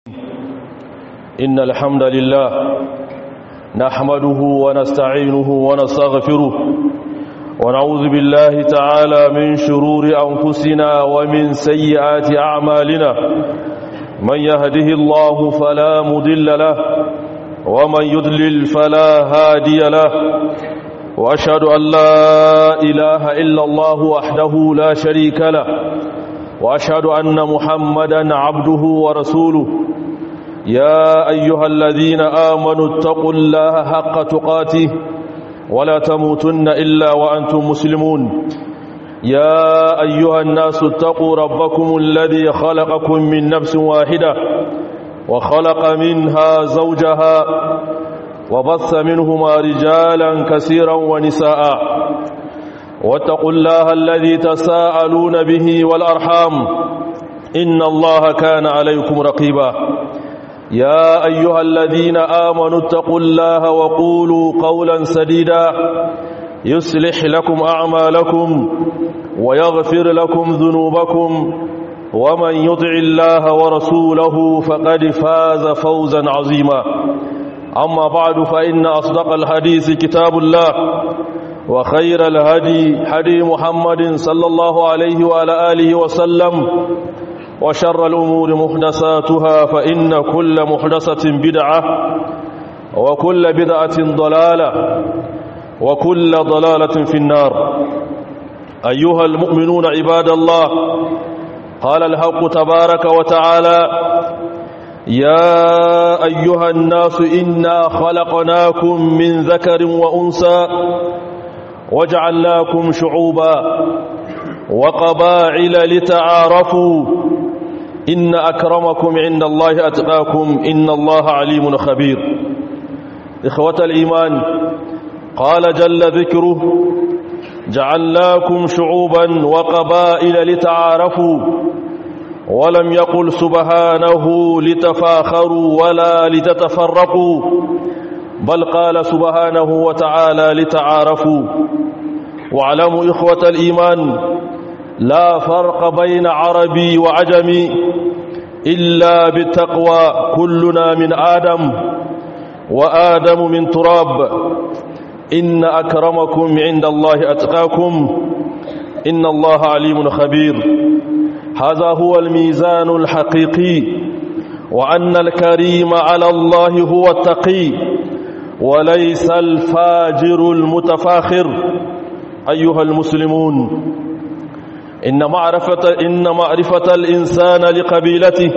إن الحمد لله نحمده ونستعينه ونستغفره ونعوذ بالله تعالى من شرور أنفسنا ومن سيئات أعمالنا من يهده الله فلا مضل له ومن يضلل فلا هادي له وأشهد أن لا إله إلا الله وحده لا شريك له وأشهد أن محمدا عبده ورسوله يا أيها الذين آمنوا اتقوا الله حق تقاته ولا تموتن إلا وأنتم مسلمون يا أيها الناس اتقوا ربكم الذي خلقكم من نفس واحدة وخلق منها زوجها وبث منهما رجالا كثيرا ونساء واتقوا الله الذي تساءلون به والأرحام إن الله كان عليكم رقيبا يا أيها الذين آمنوا اتقوا الله وقولوا قولا سديدا يصلح لكم أعمالكم ويغفر لكم ذنوبكم ومن يطع الله ورسوله فقد فاز فوزا عظيما أما بعد فإن أصدق الحديث كتاب الله وخير الهدي هدي محمد صلى الله عليه وعلى آله وسلم وشر الأمور محدثاتها فإن كل محدثة بدعة وكل بدعة ضلالة وكل ضلالة في النار أيها المؤمنون عباد الله قال الحق تبارك وتعالى يا أيها الناس إنا خلقناكم من ذكر وأنثى وجعلناكم شعوبا وقباعل لتعارفوا إن أكرمكم عند الله أتقاكم إن الله عليم خبير إخوة الإيمان قال جل ذكره جعلناكم شعوبا وقبائل لتعارفوا ولم يقل سبحانه لتفاخروا ولا لتتفرقوا بل قال سبحانه وتعالى لتعارفوا واعلموا إخوة الإيمان لا فرق بين عربي وعجمي إلا بالتقوى كلنا من آدم وآدم من تراب إن أكرمكم عند الله أتقاكم إن الله عليم خبير هذا هو الميزان الحقيقي وأن الكريم على الله هو التقي وليس الفاجر المتفاخر أيها المسلمون إن معرفة, إن معرفة الإنسان لقبيلته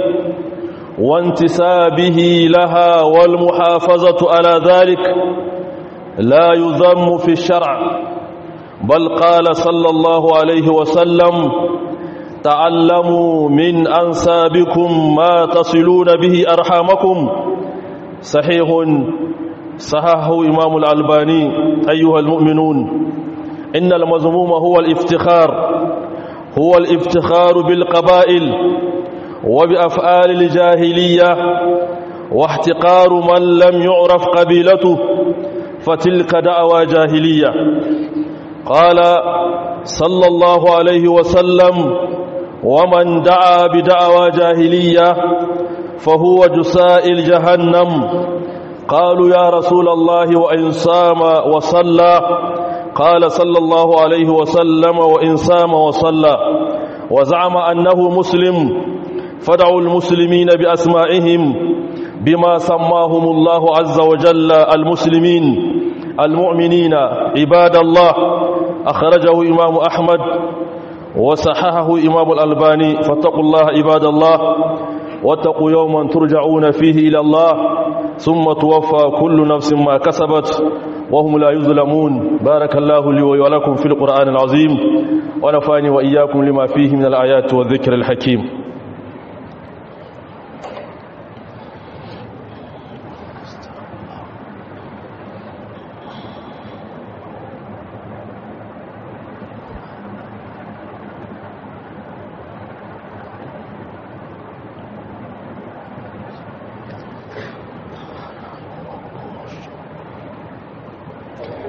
وانتسابه لها والمحافظة على ذلك لا يذم في الشرع بل قال صلى الله عليه وسلم تعلموا من أنسابكم ما تصلون به أرحامكم صحيح صححه إمام الألباني أيها المؤمنون إن المذموم هو الافتخار هو الافتخار بالقبائل وبأفعال الجاهلية واحتقار من لم يعرف قبيلته فتلك دعوى جاهلية قال صلى الله عليه وسلم ومن دعا بدعوى جاهلية فهو جسائل جهنم قالوا يا رسول الله وإن صام وصلى قال صلى الله عليه وسلم وإن صام وصلى وزعم أنه مسلم فدعوا المسلمين بأسمائهم بما سماهم الله عز وجل المسلمين المؤمنين عباد الله أخرجه إمام أحمد وصححه إمام الألباني فاتقوا الله عباد الله واتقوا يوما ترجعون فيه إلى الله ثم توفى كل نفس ما كسبت وهم لا يظلمون بارك الله لي ولكم في القرآن العظيم ونفاني وإياكم لما فيه من الآيات والذكر الحكيم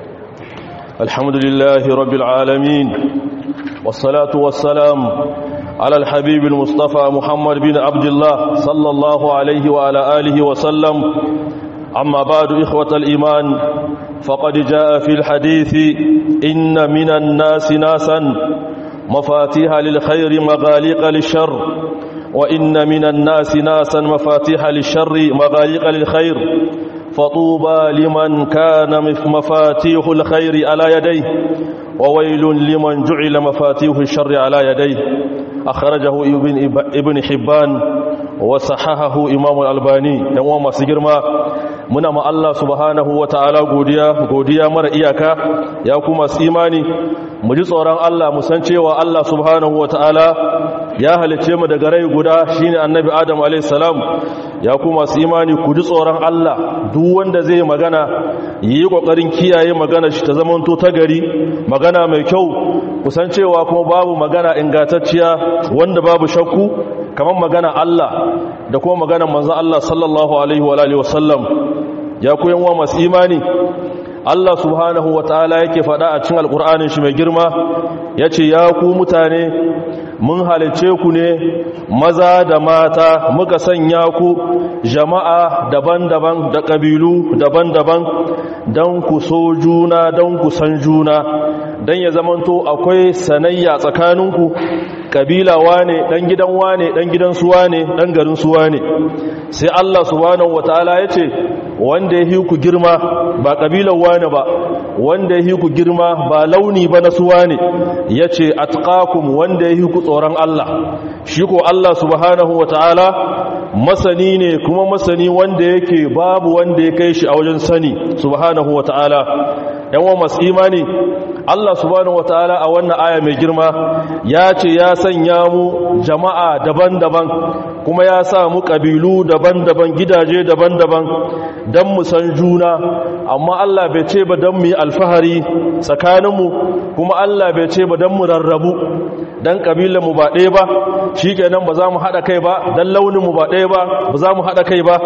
الحمد لله رب العالمين والصلاة والسلام على الحبيب المصطفى محمد بن عبد الله صلى الله عليه وعلى آله وسلم أما بعد إخوة الإيمان فقد جاء في الحديث إن من الناس ناسا مفاتيح للخير مغاليق للشر وإن من الناس ناسا مفاتيح للشر مغاليق للخير فطوبى لمن كان مفاتيح الخير على يديه وويل لمن جعل مفاتيح الشر على يديه أخرجه ابن, ابن حبان وصححه إمام الألباني يوم ما سجرما muna ma Allah subhanahu wa ta'ala godiya godiya mara iyaka ya kuma imani mu ji tsoron Allah mu san cewa Allah subhanahu wa ta'ala ya halice mu daga rai guda shine annabi Adam alayhis salam ya kuma imani ku ji tsoron Allah duk wanda zai magana yi kokarin kiyaye magana shi ta zamanto ta gari magana mai kyau ku san cewa kuma babu magana ingantacciya wanda babu shakku kamar magana Allah da kuma magana manzo Allah sallallahu alaihi wa alihi wasallam ya ku yanwa masu imani Allah subhanahu wa ta'ala yake faɗa a cikin alƙur'anin shi mai girma ya ce ya ku mutane mun halice ku ne maza da mata muka sanya ku jama'a daban-daban da ƙabilu daban-daban don ku so juna don ku san juna don ya zamanto akwai sanayya tsakaninku ƙabila wane ɗan gidan wane ɗan gidan suwa ne ɗan garin suwa ne sai Allah subhanahu wa ta'ala ya ce wanda ya ku girma ba ƙabilar wane ba wanda ya ku girma ba launi ba na suwa ne ya ce atqakum wanda ya ku tsoron Allah shi ko Allah subhanahu wa ta'ala masani ne kuma masani wanda yake babu wanda ya kai shi a wajen sani subhanahu wa ta'ala yawan masu imani Allah subhanahu wa ta'ala a wannan aya mai girma ya ce ya sanya mu jama'a daban-daban kuma ya sa mu ƙabilu daban-daban gidaje daban-daban don mu san juna amma Allah bai ce ba don mu yi alfahari tsakaninmu kuma Allah bai ce ba don mu rarrabu don ƙabilanmu ba ɗaya ba shi kenan ba za mu haɗa kai ba don launinmu ba ɗaya ba ba za mu haɗa kai ba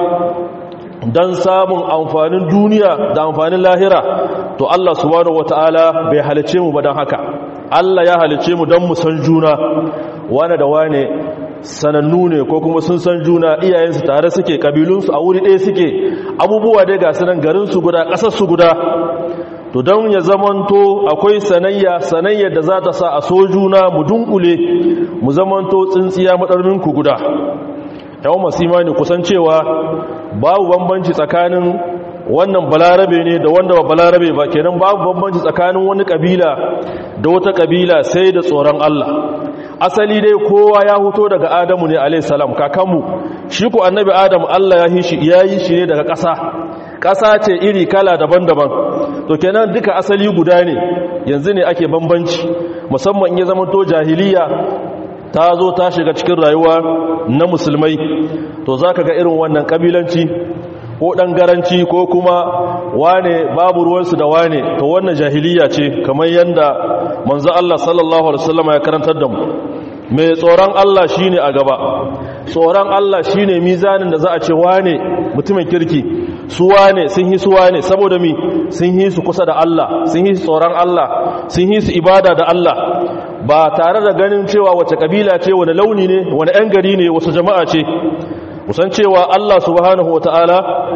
don samun amfanin duniya da amfanin lahira to Allah subhanahu wata'ala bai halice mu ba don haka Allah ya halice mu don mu san juna wane da wane sanannu ne ko kuma sun san juna iyayensu tare suke kabilunsu a wuri ɗaya suke abubuwa dai ga sanan garinsu guda ƙasarsu guda to don ya zamanto akwai sanayya sanayya da za ta sa a so juna mu dunkule mu zamanto tsintsiya maɗarminku guda yawon masu imani kusan cewa babu bambanci tsakanin wannan balarabe ne da wanda ba balarabe ba kenan babu bambanci tsakanin wani kabila da wata kabila sai da tsoron Allah asali dai kowa ya huto daga adamu ne alayhi salam kakanmu shi ko annabi adam Allah ya yi shi ya yi shi ne daga ƙasa ƙasa ce iri kala daban-daban to kenan duka asali guda ne yanzu ne ake bambanci musamman in ya zama to jahiliya ta zo ta shiga cikin rayuwa na musulmai to za ka ga irin wannan ƙabilanci ko ɗangaranci ko kuma wane babu ruwansu da wane to wannan jahiliya ce kamar yadda manzo Allah sallallahu alaihi wasallam ya karantar da mu mai tsoron Allah shine a gaba tsoron Allah shine mizanin da za a ce wane mutumin kirki su wane sun yi su wane saboda mi sun yi su kusa da Allah sun yi su tsoron Allah sun yi su ibada da Allah ba tare da ganin cewa wace kabila ce wani launi ne wani 'yan gari ne wasu jama'a ce kusan cewa Allah subhanahu wa ta'ala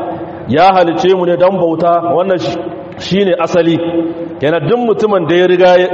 ya halice mu ne don bauta wannan shi ne asali yana duk mutumin da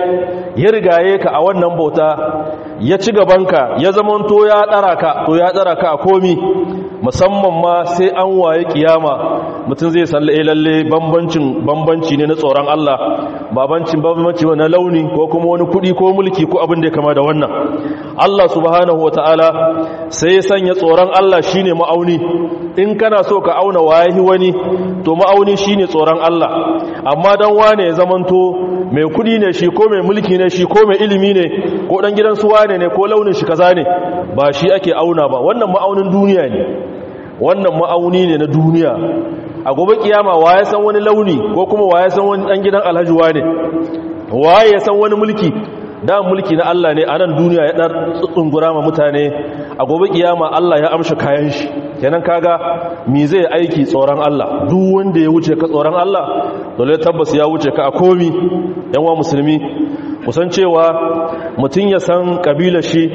ya rigaye ka a wannan bauta ya ci gabanka ya zamanto ya ɗara ka to ya ɗara ka a komi musamman ma sai an waye kiyama mutum zai san lalle bambancin bambanci ne na tsoron Allah babancin bambanci na launi ko kuma wani kudi ko mulki ko abin da ya kama da wannan Allah subhanahu wataala sai ya sanya tsoron Allah shine ma'auni in kana so ka auna wayahi wani to ma'auni shine tsoron Allah amma dan wane ya zamanto mai kudi ne shi ko mai mulki ne shi ko mai ilimi ne ko dan gidan su wane ne ko launin shi kaza ne ba shi ake auna ba wannan ma'aunin duniya ne wannan ma'auni ne na duniya a gobe kiyama wa ya san wani launi ko kuma wa ya san wani dan gidan alhaji wane wa ya san wani mulki da mulki na Allah ne a nan duniya ya dar tsungura ma mutane a gobe kiyama Allah ya amsha kayan shi kenan kaga me zai aiki tsoron Allah duk wanda ya wuce ka tsoron Allah dole tabbas ya wuce ka a komi yan wa musulmi kusan cewa mutum ya san kabilar shi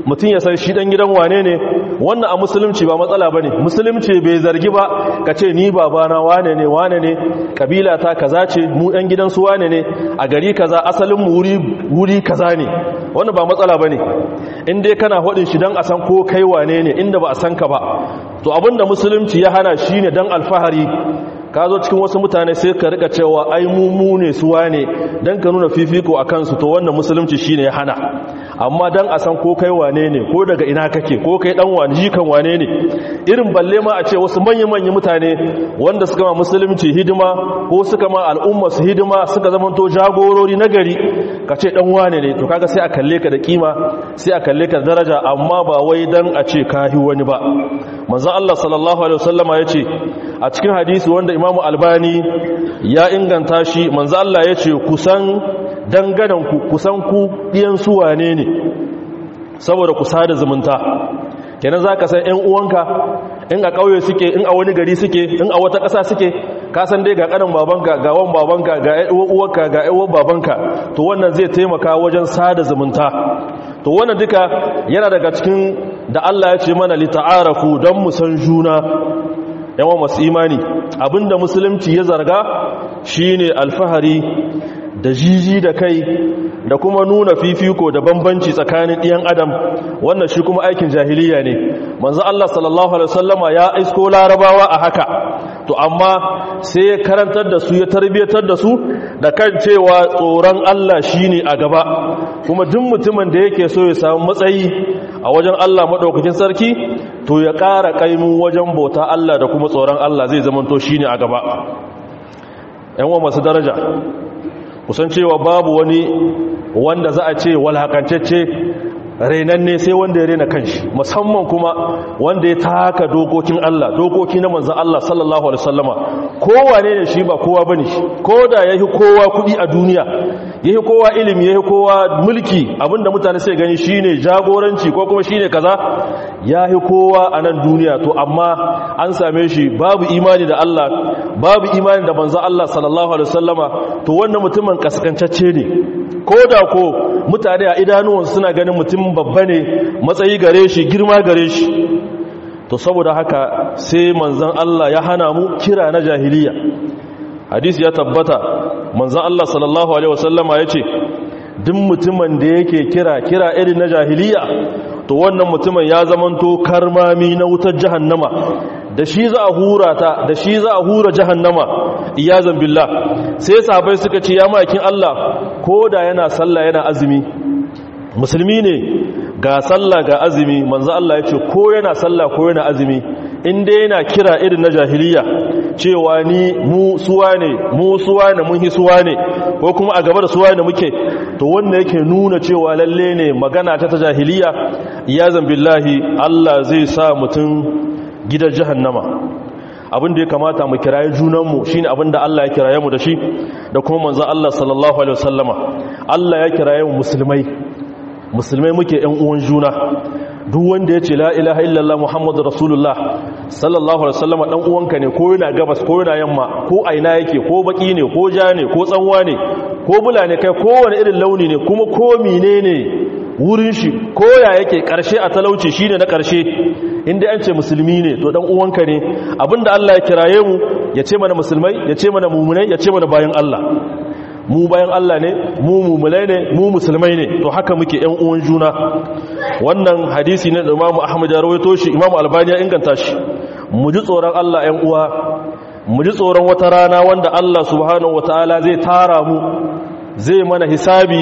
mutum ya san shi dan gidan wane ne wannan a musulunci ba matsala bane musulunci bai zargi ba ka ce ni babana wane ne wane ne kabila ta kaza ce mu dan gidan su wane ne a gari kaza asalin mu wuri wuri kaza ne wannan ba matsala bane in dai kana hodin shi dan a san ko kai wane ne inda ba a san ka ba to abinda musulunci ya hana shine dan alfahari ka zo cikin wasu mutane sai ka rika cewa ai mu mu ne su wane dan ka nuna fifiko a kansu to wannan musulunci shine ya hana amma dan a san ko kai wane ne ko daga ina kake ko kai dan wani jikan wane ne irin balle ma a ce wasu manya-manyan mutane wanda suka ma musulunci hidima ko suka ma al'umma su hidima suka zama to jagorori na gari ka ce dan wane ne to kaga sai a kalle ka da kima sai a kalle ka da daraja amma ba wai dan a ce ka hi wani ba manzon Allah sallallahu alaihi wasallama yace a cikin hadisi wanda Imam Albani ya inganta shi manzon Allah yace kusan danganan ku kusan ku diyan su wane ne saboda ku sada zumunta kenan zaka san ƴan uwanka in a ƙauye suke in a wani gari suke in a wata ƙasa suke ka san dai ga ƙanin babanka ga wan babanka ga uwarka ga ƴan babanka to wannan zai taimaka wajen sada zumunta to wannan duka yana daga cikin da Allah ya ce mana li ta'arafu don mu san juna yawan masu imani abinda musulunci ya zarga shine alfahari da jiji da kai da kuma nuna fifiko da bambanci tsakanin ɗiyan adam wannan shi kuma aikin jahiliya ne manzo Allah sallallahu alaihi wasallama ya isko larabawa a haka to amma sai ya karantar da su ya tarbiyatar da su da kan cewa tsoron Allah shine a gaba kuma duk mutumin da yake so ya samu matsayi a wajen Allah madaukakin sarki to ya ƙara kaimu wajen bauta Allah da kuma tsoron Allah zai zamanto shine a gaba yan wa masu daraja kusan cewa babu wani wanda za a ce walhakancece renanne sai wanda ya rena kanshi musamman kuma wanda ya taka dokokin Allah dokoki na manzon Allah sallallahu alaihi wasallama kowane ne shi ba kowa bane shi koda yayi kowa kudi a duniya yayi kowa ilimi yayi kowa mulki abinda mutane sai gani shine jagoranci ko kuma shine kaza yayi kowa a nan duniya to amma an same shi babu imani da Allah babu imani da manzon Allah sallallahu alaihi wasallama to wannan mutumin kaskantacce ne koda ko mutane a idanuwansu suna ganin mutum babba ne matsayi gare shi girma gare shi to saboda haka sai manzan Allah ya hana mu kira na jahiliya hadisi ya tabbata manzan Allah sallallahu alaihi wasallama ya ce duk mutumin da yake kira kira irin na jahiliya to wannan mutumin ya zamanto karmami na wutar jahannama da shi za a hura ta da shi za a hura jahannama iyazan billah sai sahabbai suka ce ya makin Allah ko da yana sallah yana azumi musulmi ne ga sallah ga azumi manzo Allah ya ce ko yana sallah ko yana azumi inda yana kira irin na jahiliya cewa ni mu suwa ne mu suwa ne mun hi suwa ne ko kuma a gaba da suwa ne muke to wanda yake nuna cewa lalle ne magana ta ta jahiliya iyazan billahi Allah zai sa mutum gidan jahannama abin da ya kamata mu kiraye junanmu shine abin da Allah ya kiraye mu da shi da kuma manzo Allah sallallahu alaihi wasallama Allah ya kiraye mu musulmai musulmai muke ƴan uwan juna duk wanda ya ce la ilaha illallah muhammadu rasulullah sallallahu alaihi wasallama dan uwanka ne ko yana gabas ko yana yamma ko aina yake ko baki ne ko ja ne ko tsanwa ne ko bula ne kai kowane irin launi ne kuma ko menene wurin shi ko ya yake karshe a talauci shine na karshe inda an ce musulmi ne to dan uwanka ne abinda Allah ya kiraye mu ya ce mana musulmai ya ce mana mumunai ya ce mana bayan Allah mu bayan Allah ne mu mumulai ne mu musulmai ne to haka muke ƴan uwan juna wannan hadisi ne da Imam Ahmad ya rawaito shi Imam Albani ya inganta shi mu ji tsoron Allah ƴan uwa mu ji tsoron wata rana wanda Allah subhanahu wataala zai tara mu zai mana hisabi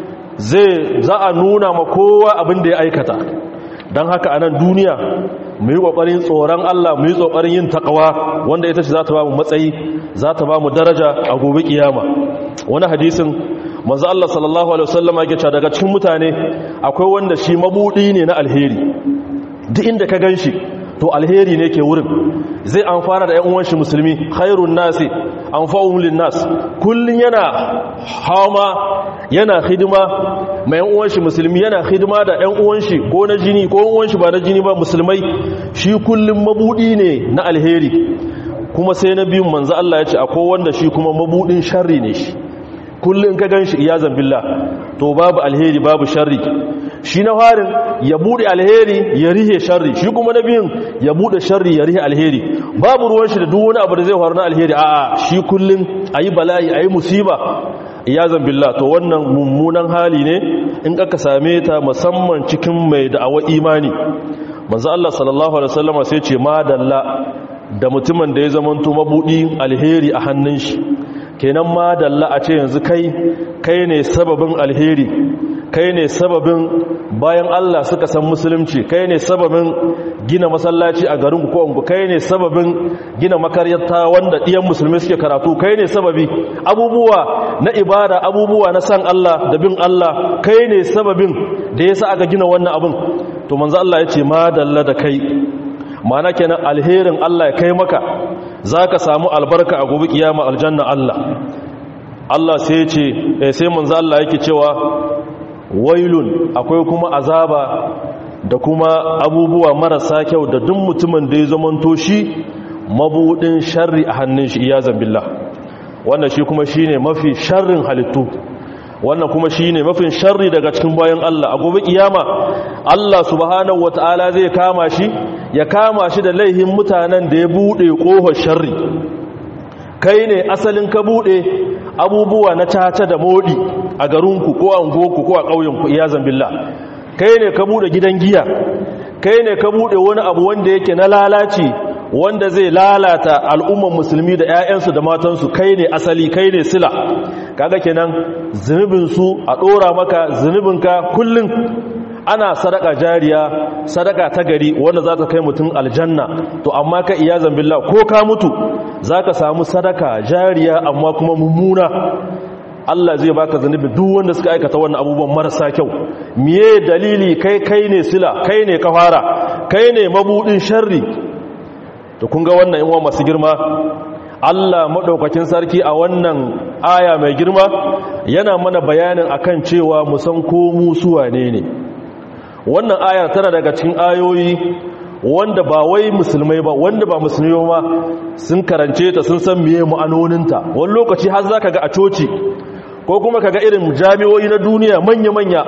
zai za a nuna ma kowa abin da ya aikata don haka a nan duniya mu yi ƙoƙarin tsoron Allah mu yi ƙoƙarin yin taƙawa wanda ita ce za ta ba mu matsayi za ta ba mu daraja a gobe ƙiyama wani hadisin manzo Allah sallallahu alaihi wasallam yake cewa daga cikin mutane akwai wanda shi mabudi ne na alheri duk inda ka ganshi to alheri ne ke wurin zai amfana da ƴan uwan shi musulmi khairun nasi anfa'uhum linnas kullun yana hama yana hidima mai ƴan uwan shi musulmi yana hidima da ƴan uwan shi ko na jini ko ƴan uwan shi ba na jini ba musulmai shi kullun mabudi ne na alheri kuma sai na biyun manzo Allah ya ce akwai wanda shi kuma mabudin sharri ne shi kullum ka gan shi iyazan billah to babu alheri babu sharri shi na farin ya bude alheri ya rihe sharri shi kuma na biyun ya bude sharri ya rihe alheri babu ruwan shi da duk wani abu da zai faru na alheri a'a shi kullum ayi bala'i ayi musiba iyazan billah to wannan mummunan hali ne in aka same ta musamman cikin mai da'awa imani manzo Allah sallallahu alaihi wasallam sai ce madalla da mutumin da ya zamanto mabudi alheri a hannun shi kenan madalla a ce yanzu kai kai ne sababin alheri kai ne sababin bayan Allah suka san musulunci kai ne sababin gina masallaci a garin ko ungu kai ne sababin gina makaryata wanda ɗiyan musulmi suke karatu kai ne sababi abubuwa na ibada abubuwa na san Allah da bin Allah kai ne sababin da yasa aka gina wannan abin to manzo Allah ya ce madalla da kai mana kenan alherin Allah ya kai maka zaka samu albarka a gobe kiyama aljanna Allah Allah sai ya ce sai manzo Allah yake cewa wailun akwai kuma azaba da kuma abubuwa marasa kyau da duk mutumin da ya zamanto shi mabudin sharri a hannun shi iyazan billah wannan shi kuma shine mafi sharrin halittu wannan kuma shine mafi sharri daga cikin bayan Allah a gobe kiyama Allah subhanahu wataala zai kama shi ya kama shi da laihin mutanen da ya bude kohon sharri kai ne asalin ka bude abubuwa na caca da modi a garinku ko a unguwarku ko a ƙauyenku iya zambilla kai ne ka bude gidan giya kai ne ka bude wani abu wanda yake na lalaci wanda zai lalata al'umman musulmi da 'ya'yansu da matansu kai ne asali kai ne sila kaga kenan zunubinsu a ɗora maka zunubinka kullum ana sadaka jariya sadaka ta gari wanda za ta kai mutum aljanna to amma ka iya zambilla ko ka mutu za ka samu sadaka jariya amma kuma mummuna Allah zai baka zunubi duk wanda suka aikata wannan abubuwan marasa kyau miye dalili kai kai ne sila kai ne kafara kai ne mabudin sharri to kun ga wannan inwa masu girma Allah madaukakin sarki a wannan aya mai girma yana mana bayanin akan cewa mu san ko mu suwa ne ne wannan ayar tana daga cikin ayoyi wanda ba wai musulmai ba wanda ba musulmai ba sun karance ta sun san miye ma'anoninta wani lokaci har zaka ga a coci ko kuma kaga irin jami'o'i na duniya manya-manya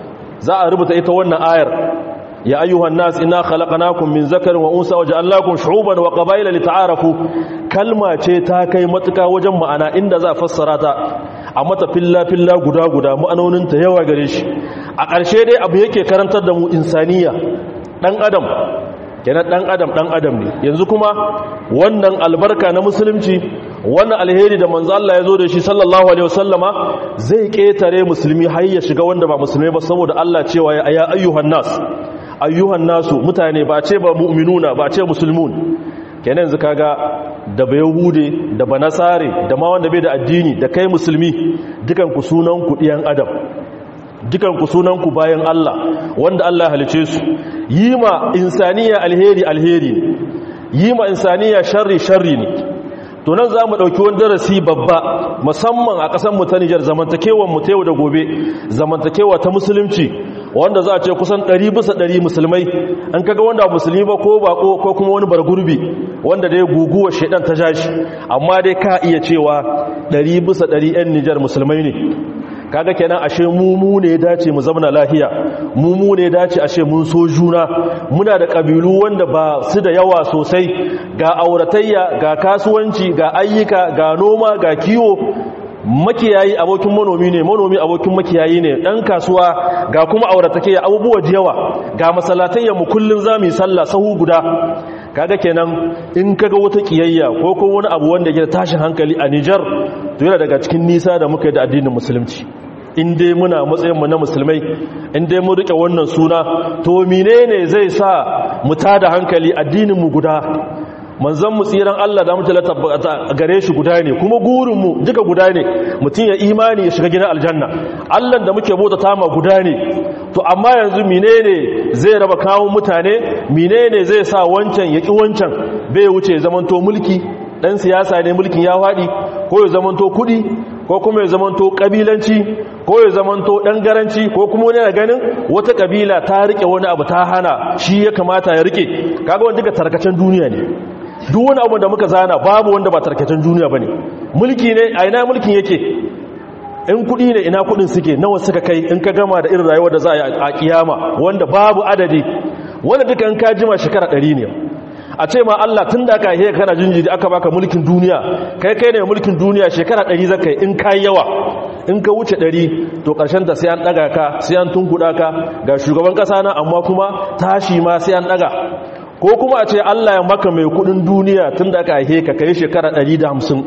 za a rubuta ita wannan ayar ya ayyuhan nas inna khalaqnakum min zakarin wa unsa waja'alnakum shu'uban wa qabaila lita'arafu kalma ce ta kai matuka wajen ma'ana inda za a fassara ta a mata filla filla guda guda ma'anonin ta yawa gare shi a ƙarshe dai abu yake karantar da mu insaniya dan adam kenan dan adam dan adam ne yanzu kuma wannan albarka na musulunci wannan alheri da manzo Allah ya zo da shi sallallahu alaihi wasallama zai ketare musulmi har ya shiga wanda ba musulmi ba saboda Allah cewa ya ya ayyuhan nas ayyuhan nasu mutane ba ce ba mu'minuna ba ce musulmun kenan yanzu kaga da ba yahude da ba nasare da ma wanda bai da addini da kai musulmi dukan ku sunan ku diyan adam dukan ku sunan ku bayan Allah wanda Allah halice su yi ma insaniya alheri alheri yi ma insaniya sharri sharri ne to nan za mu ɗauki wani darasi babba musamman a ƙasar mu ta Nijar zamantakewar mu ta yau da gobe zamantakewa ta musulunci wanda za a ce kusan ɗari bisa ɗari musulmai an kaga wanda musulmi ba ko bako ko kuma wani bargurbi wanda dai guguwa shaidan ta jashi amma dai ka iya cewa ɗari bisa ɗari 'yan Nijar musulmai ne kaga kenan ashe mu ne ya dace mu zamana lahiya mu ne ya dace ashe mun so juna muna da kabilu wanda ba su da yawa sosai ga auratayya ga kasuwanci ga ayyuka ga noma ga kiwo makiyayi abokin manomi ne manomi abokin makiyayi ne dan kasuwa ga kuma auratayya abubuwa da yawa ga masallatayya mu kullun zamu yi sallah sahu guda kaga kenan in kaga wata kiyayya ko kuma wani abu wanda ke tashin hankali a Niger to yana daga cikin nisa da muka yi da addinin musulunci in dai muna matsayinmu na musulmai in dai mu rike wannan suna to menene zai sa mu tada hankali addinin mu guda manzon mu tsiran Allah da mutala tabbata gare shi guda ne kuma gurin mu duka guda ne mutun ya imani ya shiga gidan aljanna Allah da muke bota tama guda ne to amma yanzu menene zai raba kawo mutane menene zai sa wancan ya ki wancan bai wuce zamanto mulki dan siyasa ne mulkin ya fadi ko ya zamanto kudi ko kuma ya zamanto kabilanci ko ya zamanto dan garanci ko kuma wani na ganin wata kabila ta rike wani abu ta hana shi ya kamata ya rike kaga wanda duka tarkacen duniya ne duk wani abu da muka zana babu wanda ba tarkacen duniya bane mulki ne a ina mulkin yake in kudi ne ina kudin suke nawa suka kai in ka gama da irin rayuwar da za a yi a kiyama wanda babu adadi wanda duka in ka jima shekara ɗari ne a ce ma Allah tun da aka haihe kana jinjiri aka baka mulkin duniya kai kai ne mulkin duniya shekara ɗari zaka yi in ka yawa in ka wuce ɗari to ƙarshen ta sai an ɗaga ka sai an tunkuɗa ka ga shugaban ƙasa na amma kuma tashi ma sai an ɗaga ko kuma a ce Allah ya maka mai kuɗin duniya tun da aka haihe ka kai shekara ɗari da hamsin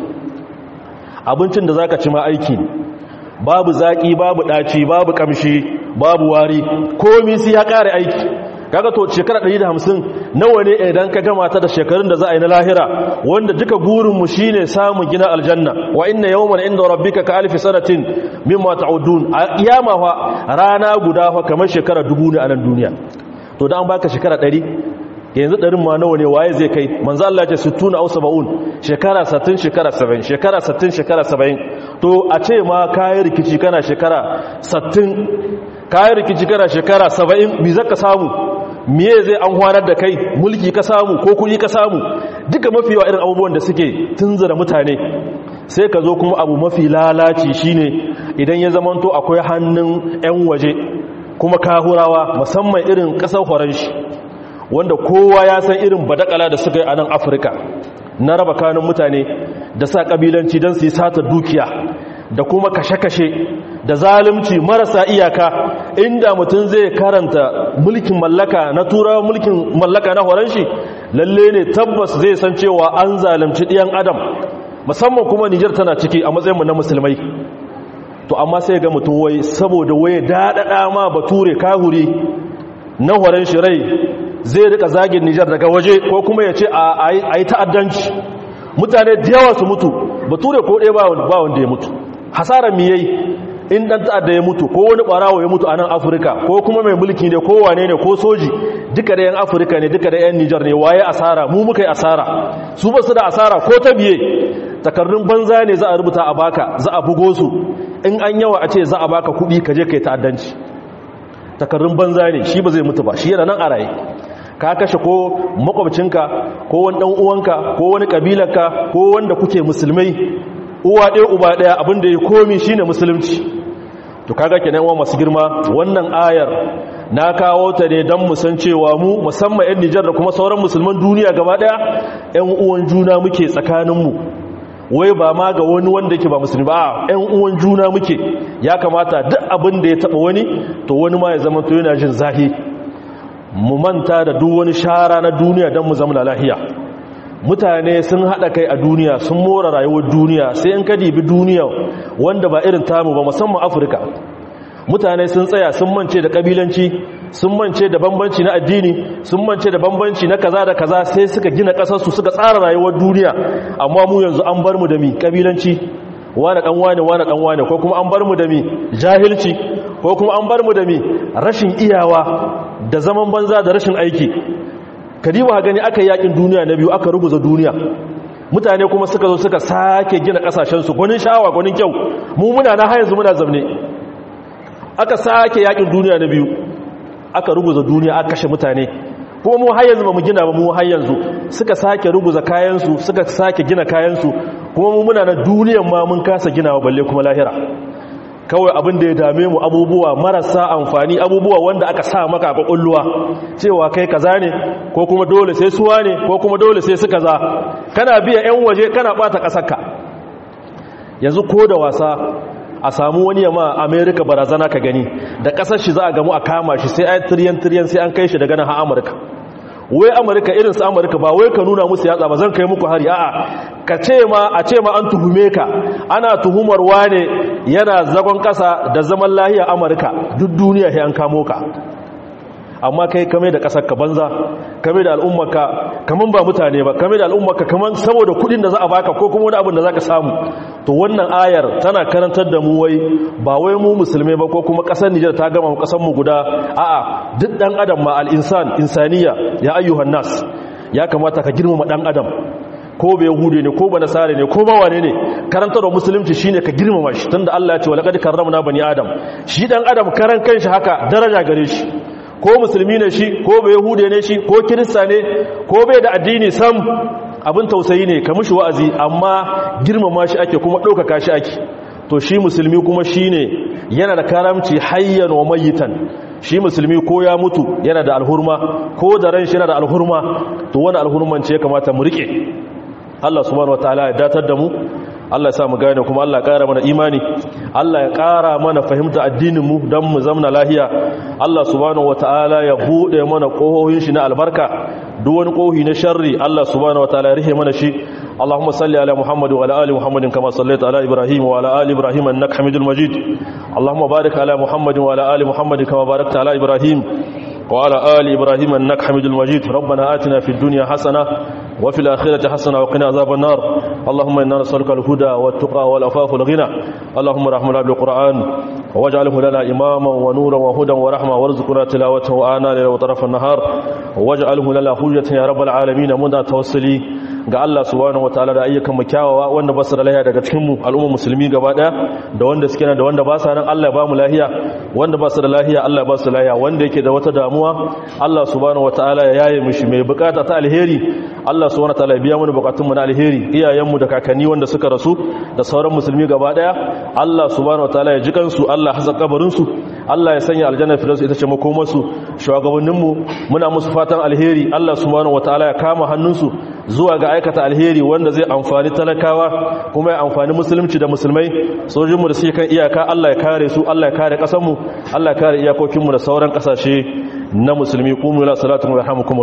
abincin da zaka ci ma aiki babu zaƙi babu ɗaci babu ƙamshi babu wari komi sai ya ƙare aiki kaga to shekara 150 nawa ne idan ka gama ta da shekarun da za a yi na lahira wanda duka burin mu shine samun gina aljanna wa inna yawman inda rabbika ka alfi sanatin mimma ta'udun a kiyama fa rana guda fa kamar shekara dubu ne a nan duniya to da an baka shekara 100 yanzu ɗarin ma nawa ne waye zai kai manzo Allah ya ce 60 aw 70 shekara 60 shekara 70 shekara 60 shekara 70 to a ce ma kayi rikici kana shekara 60 kayi rikici kana shekara 70 bi zaka samu miye zai an hwanar da kai mulki ka samu ko kuɗi ka samu duka mafi yawa irin abubuwan da suke tunzura mutane sai ka zo kuma abu mafi lalaci shine idan ya zamanto akwai hannun 'yan waje kuma kahurawa musamman irin ƙasar horanshi wanda kowa ya san irin badakala da suka yi a nan afirka na raba kanun mutane da sa ƙabilanci don su yi sata dukiya da kuma kashe-kashe da zalunci marasa iyaka inda mutum zai karanta mulkin mallaka na turawa mulkin mallaka na horon shi lalle ne tabbas zai san cewa an zalunci ɗiyan adam musamman kuma nijar tana ciki a matsayinmu na musulmai to amma sai ga mutum wai saboda waye daɗaɗa ma bature kahuri na horon shi rai zai rika zagin nijar daga waje ko kuma ya ce a yi ta'addanci mutane da yawa su mutu bature ko ɗaya ba wanda ya mutu hasarar mi yayi in dan ta'adda ya mutu ko wani barawo ya mutu a nan afirka ko kuma mai mulki ne ko wane ne ko soji duka da yan afirka ne duka da yan nijar ne waye asara mu muka yi asara su ba su da asara ko ta biye takardun banza ne za a rubuta a baka za a bugo su in an yawa a ce za a baka kuɗi ka je ka yi ta'addanci takardun banza ne shi ba zai mutu ba shi yana nan a raye ka kashe ko makwabcinka ko wani dan uwanka ko wani kabilarka ko wanda kuke musulmai uwa ɗaya uba ɗaya abinda ya komi shine musulunci to kaga kenan wa masu girma wannan ayar na kawo ta ne don mu san cewa mu musamman 'yan Nijar da kuma sauran musulman duniya gaba ɗaya 'yan uwan juna muke tsakaninmu wai ba ma ga wani wanda yake ba musulmi ba 'yan uwan juna muke ya kamata duk abin da ya taɓa wani to wani ma ya zama to yana jin zahi mu manta da duk wani shara na duniya don mu zama lahiya mutane sun haɗa kai a duniya sun mora rayuwar duniya sai in ka dibi duniya wanda ba irin tamu ba musamman afirka mutane sun tsaya sun mance da ƙabilanci sun mance da bambanci na addini sun mance da bambanci na kaza da kaza sai suka gina ƙasarsu suka tsara rayuwar duniya amma mu yanzu an bar mu da mi ƙabilanci wane ɗan wane wane ɗan wane ko kuma an bar mu da mi jahilci ko kuma an bar mu da mi rashin iyawa da zaman banza da rashin aiki kadiba gani aka yakin duniya na biyu aka ruguza duniya mutane kuma suka zo suka sake gina kasashensu gwanin sha'awa gwanin kyau mu muna na hayanzu muna zamne aka sake yakin duniya na biyu aka ruguza duniya aka kashe mutane kuma mu hayanzu ba mu gina ba mu hayanzu suka sake ruguza kayansu suka sake gina kayansu kuma mu muna na duniyan ma mun kasa ginawa balle kuma lahira kawai abin da ya dame mu abubuwa marasa amfani abubuwa wanda aka sa maka a kwakwalluwa cewa kai kaza ne ko kuma dole sai suwa ne ko kuma dole sai su kaza kana biya 'yan waje kana bata ƙasarka yanzu ko da wasa a samu wani yamma amerika barazana ka gani da ƙasar shi za a gamu a kama shi sai ai tiriyan tiriyan sai an kai shi daga nan ha amurka wai amurka irin su amurka ba wai ka nuna musu yatsa ba zan kai muku hari a'a ka ce ma a ce ma an tuhume ka ana tuhumar wane yana zagon kasa da zaman lahiya amurka duk duniya sai an kamo ka amma kai kame da kasar ka banza kame da al'ummarka kaman ba mutane ba kame da al'ummarka kaman saboda kudin da za a baka ko kuma wani abin da za ka samu to wannan ayar tana karantar da mu wai ba wai mu musulmai ba ko kuma kasar Nijar ta gama kasar mu guda a'a duk dan adam ma al-insan insaniya ya ayyuhan nas ya kamata ka girmama dan adam ko bai yahude ne ko ba nasare ne ko ba wane ne karantar da musulunci shine ka girmama shi tunda Allah ya ce walaqad karramna bani adam shi dan adam karan kanshi haka daraja gare shi ko musulmi ne shi ko bai yahude ne shi ko kirista ne ko bai da addini sam abin tausayi ne ka mushi wa'azi amma girmama shi ake kuma ɗaukaka shi ake to shi musulmi kuma shine yana da karamci hayyan wa mayitan shi musulmi ko ya mutu yana da alhurma ko da ran shi yana da alhurma to wani alhurman ce ya kamata mu rike Allah subhanahu wataala ya datar da mu Allah ya sa mu gane kuma Allah ya ƙara mana imani Allah ya ƙara mana fahimta addinin mu don mu zamna lahiya Allah subhanahu wataala ya bude mana ƙohohin shi na albarka duk wani ƙohi na sharri Allah subhanahu wataala ya rihe mana shi اللهم صل على محمد وعلى ال محمد كما صليت على ابراهيم وعلى ال ابراهيم انك حميد مجيد اللهم بارك على محمد وعلى ال محمد كما باركت على ابراهيم وعلى ال ابراهيم انك حميد مجيد ربنا آتنا في الدنيا حسنه وفي الاخره حسنه وقنا عذاب النار اللهم انا نسالك الهدى والتقى والعفاف والغنى اللهم رحمنا بالقران واجعله لنا اماما ونورا وهدى ورحمه وارزقنا تلاوته آناء الليل وطرف النهار واجعله لنا حجه يا رب العالمين مدى توصلي ga Allah subhanahu wataala da ayyukan mu kyawawa wanda ba su da lahiya daga cikin mu al'umma musulmi gaba daya da wanda suke nan da wanda ba sa nan Allah ya ba mu lahiya wanda ba su da lahiya Allah ba su lahiya wanda yake da wata damuwa Allah subhanahu wataala ya yaye mishi mai bukata ta alheri Allah subhanahu wataala ya biya mana bukatun mu na alheri iyayen mu da kakanni wanda suka rasu da sauran musulmi gaba daya Allah subhanahu wataala ya ji kansu Allah hasa kabarin su Allah ya sanya aljanna firdausi ita ce makomar su shugabannin mu muna musu fatan alheri Allah subhanahu wataala ya kama hannunsu zuwa ga aikata alheri wanda zai amfani talakawa kuma ya amfani musulunci da musulmai sojinmu da suke kan iyaka Allah ya kare su Allah ya kare kasanmu Allah ya kare iyakokinmu da sauran kasashe na musulmi kuma la salatu wa rahmukum